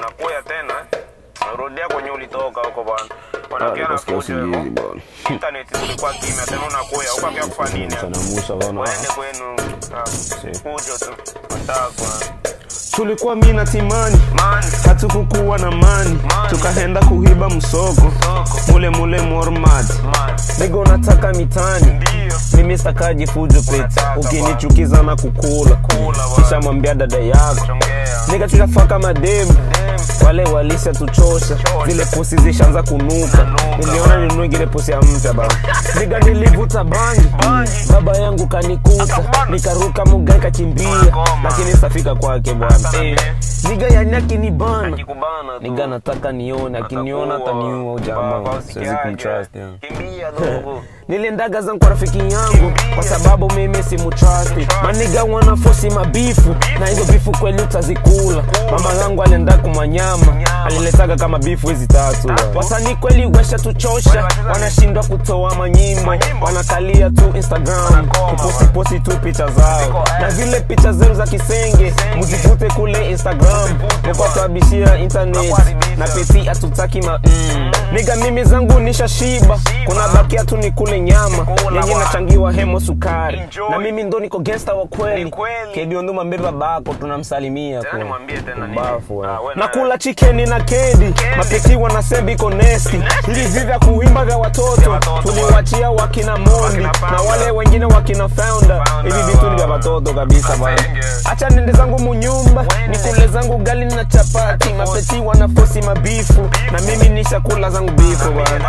unakuya tena eh? unarudia kwenye ulitoka huko bwana Ah, wanakia na nikasikia fujo hivyo usingizi bwana. internet zilikuwa kimya tena unakuya huko akia kufanya nini Mchana Musa bwana. waende kwenu ah, fujo tu matakwa Tulikuwa mi na Timani man hatukukuwa na mani, Mani. tukaenda kuhiba msoko soko mule mule Mormad. man Nigo nataka mitani, ndio mimi stakaji fujo pete, Unataka ukinichukiza na kukula kula kisha bwana mwambia dada yako chongea nika tutafaka mademu dem wale walisha tuchosha zile pusi zishaanza kunuka Kunuka, niliona bwana. ninunue ngine pusi ya mpya baba niga nilivuta bangi Bangi. baba yangu kanikuta Akakubana. nikaruka mugai kakimbia Unagoma. lakini safika kwake bwana Sana Eh, be. niga yani akinibana akikubana tu niga nataka nione akiniona Atakuwa. ataniua Kwa- jamaa kwa siwezi usiki yake. kumtrust yeah. kimbia dogo niliendaga zangu kwa rafiki yangu kwa sababu mimi si mutrasti maniga wana fosi mabifu na hizo bifu kweli utazikula mama yangu alienda kumanyama aliletaga kama bifu hizi tatu wasanii kweli wesha tuchosha wanashindwa kutoa manyimbo wanakalia tu instagram kuposiposi tu picha zao na zile picha zenu za kisenge muzivute kule instagram mukwatuabishia internet na peti hatutaki ma mm. niga mimi zangu nishashiba kuna bakia tu ni kule nyama Kula yenye bwana. nachangiwa hemo sukari Enjoy. na mimi ndo niko gangsta wa kweli Ni kweli. kebionduma mbeba bako tunamsalimia Tena kwa. nimwambie tena nini? Mbafu, eh. Ah, we na na- kula chikeni na kedi mapeti wanasema iko nesti hivi vya kuimba vya watoto watoto, tuliwachia wakina mondi Wakina na Founder. wale wengine wakina founder Founder, hivi vitu ni vya wow. watoto kabisa bwana Asenge. acha nende zangu munyumba Wende. nikule zangu gali na chapati mapeti wanafosi mabifu na mimi nishakula zangu bifu bwana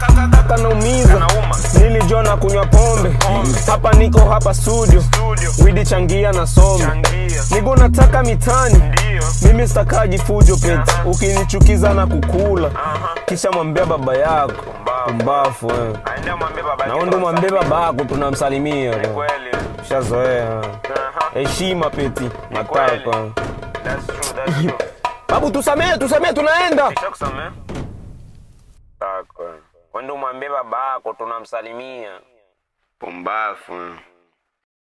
kanaumiza Kanauma. nilijua na kunywa pombe hapa niko hapa studio Studio. widi changia na some Changia. nigo nataka mitani Ndio. mimi stakaji fujo pete ukinichukiza na kukula kisha mwambia baba yako Pumbavu. umbafu eh. Aende amwambie baba yake naondo mwambie tunamsalimia. baba yako tunamsalimia Ni kweli. shazoea Aha. heshima peti kweli. matakwa That's true, that's true. babu tusamee tusamee tunaenda Nishakusamea? Tako. Wende umwambie baba yako tunamsalimia. Pumbafu.